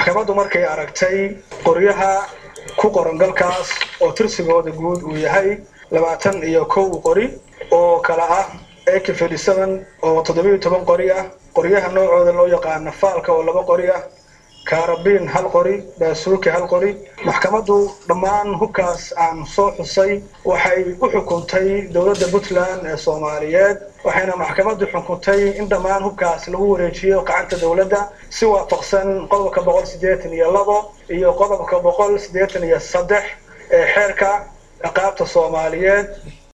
maxkamaddu markay aragtay qoryaha ku qoran galkaas oo tirsigooda guud uu yahay labaatan iyo kow qori oo kala ah ak fifty seven oo toddobiyo toban qori ah qoryaha noocooda loo yaqaano faalka oo laba qori ah kaarabiin hal qori baasuuki hal qori maxkamaddu dhammaan hubkaas aan soo xusay waxay u xukuntay dowladda puntland ee soomaaliyeed waxayna maxkamaddu xukuntay in dhammaan hubkaas lagu wareejiyo gacanta dowladda si waafaqsan qodobka boqol siddeetan iyo labo iyo qodobka boqol siddeetan iyo saddex ee xeerka ciqaabta soomaaliyeed